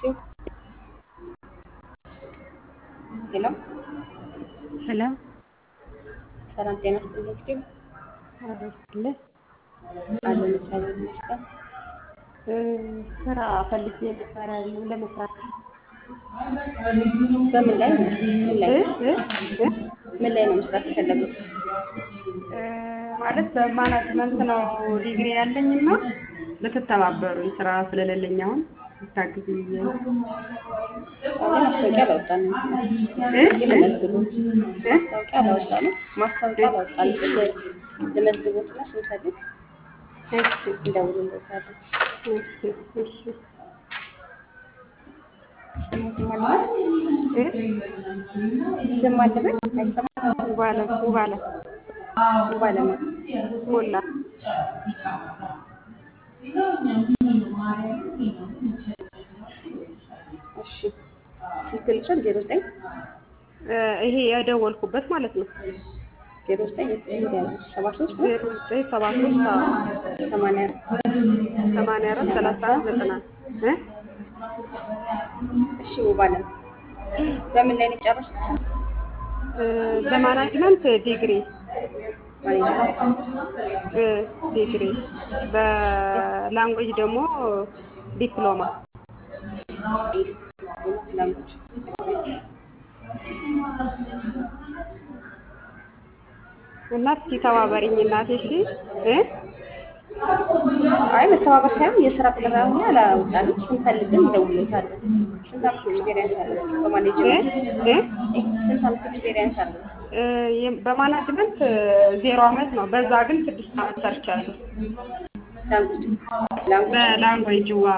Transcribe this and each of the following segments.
ሄሎ ሄሎ ሰላም ጤና ይስጥልኝ። ፊቱ አረስለ አለን እግዚአብሔር ይመስገን። ስራ ፈልጌ ነበረ ለመስራት በምን ላይ ነው? ምን ላይ እ ነው? እ እ ምን ላይ ነው መስራት የፈለጉት? ማለት በማናጅመንት ነው ዲግሪ ያለኝና ልትተባበሩኝ ስራ ስለሌለኝ አሁን ታግዙኝ ብዬ ነው። አሁን ማስታወቂያ አላወጣንም። እ እስኪ ልመዝግቦት። ማስታወቂያ አላወጣንም። ማስታወቂያ አላወጣንም። ልመዝግቦት እና ስንፈልግ እሺ እንደውልበታለን። እሺ እሺ ስሙት ማለት እ ስም አለበት አይሰማም። ውባለ ውባለ ባለማ ሞላ እሺ ስልክ ልጭን ዜሮ ዘጠኝ እ ይሄ የደወልኩበት ማለት ነው። ዜሮ ዘጠኝ ሰባ ሶስት ዜሮ ዘጠኝ ሰባ ሶስት ሰማንያ ሰማንያ አራት ሰላሳ አራት ዘጠና እ እሺ ውባለም በምን ላይ ነው የጨረሱት? እ በማናጅመንት ዲግሪ ማኔጅመንት እ ዲግሪ በላንጉጅ ደግሞ ዲፕሎማ ላንጉጅ እና እስኪ ተባበሪኝ እናቴ እሺ እ አይ መተባበር ሳይሆን የስራ ጥሪ አሁን አላወጣንም። ስንፈልግም እንደውልታለን። ስንት ዓመት ኤክስፔሪየንስ አለው እ በማኔጅመንት? እ ስንት ዓመት ኤክስፔሪየንስ አለው? እ የ- በማናጅመንት ዜሮ አመት ነው። በዛ ግን ስድስት አመት ሰርቻለሁ። ላንጉጅ ላንጉጅ በላንጉጅ ዋ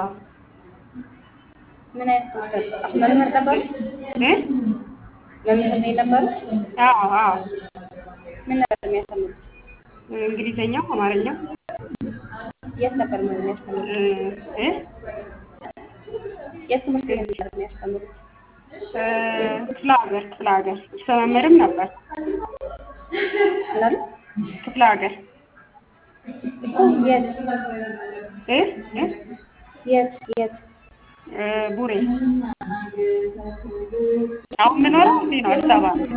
ምን አይነት ትምህርት ነው? መምህር ነበሩ? እ መምህር ነው የነበሩት? አዎ አዎ ምን ነበር የሚያስተምሩት? እንግሊዘኛው አማርኛው የት ነበር ምን የሚያስተምሩት? እ እ የት ትምህርት ቤት ነበር የሚያስተምሩት? እ ክፍለ ሀገር ክፍለ ሀገር መምህርም ነበር ምን አሉ? ክፍለ ሀገር እኮ የት እ እ የት የት እ ቡሬ አሁን የምኖረው እዚህ ነው አዲስ አበባ ነው።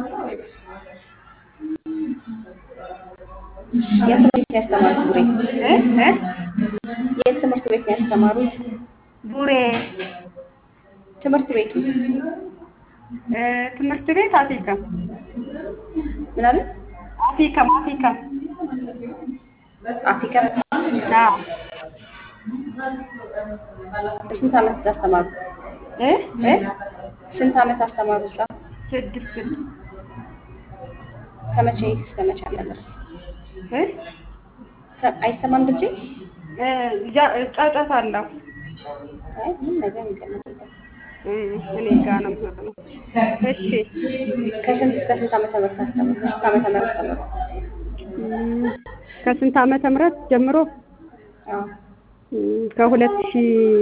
የት ትምህርት ቤት ነው ያስተማሩት? ቡሬ እ እ የት ትምህርት ቤት ነው ያስተማሩት? ቡሬ ትምህርት ቤቱ እ ትምህርት ቤት አቲከም ምን አሉ? አቲከም አቲከም አፍሪካ አዎ ስንት ዓመት አስተማሩ? እ እ ስንት ዓመት አስተማሩ? እዛ ስድስት ስድስት ከመቼ እስከ መቼ ነበር? እ ከ- አይሰማም ድምጼ? እ ጃ- ጫጫታ አለው አይ ምን ነገር ይገናኛል። እ እኔ ጋር ነው የምሆነው። እሺ ከስንት እስከ ስንት ዓመተ ምህረት አስተማሩ? ስንት ዓመተ ምህረት አስተማሩ? እም፣ ከስንት ዓመተ ምህረት ጀምሮ አዎ እም፣ ከሁለት ሺ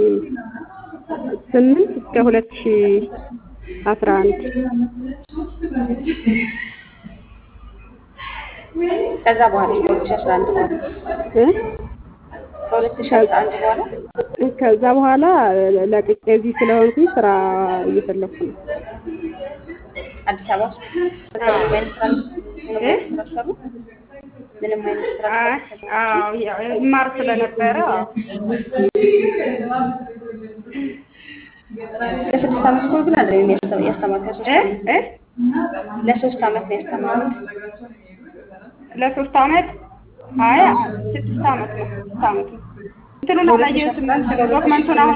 ስምንት እስከ ሁለት ሺ አስራ አንድ ከዛ በኋላ ከሁለት ሺህ አስራ አንድ በኋላ እ ከሁለት ሺህ አስራ አንድ በኋላ ከዛ በኋላ ለቅቄ እዚህ ስለሆንኩኝ ስራ እየፈለኩ ነው። አዲስ አበባ ውስጥ ከዛ ምንም አይነት ስራ ምንም አይነት ስራ ሰሩ? ምንም አይነት ስራ አይ አዎ ያው እማር ስለነበረ አዎ። ለስድስት ዓመት እኮ ግን አይደለም ያስተ- ያስተማሩት ለሶስት እ ዓመት እ ለሶስት ዓመት ነው ያስተማሩት። ለሶስት አመት አይ ስድስት አመት ነው ስድስት አመት ነው። እንትኑን አላየሁትም ዶክመንቱን አሁን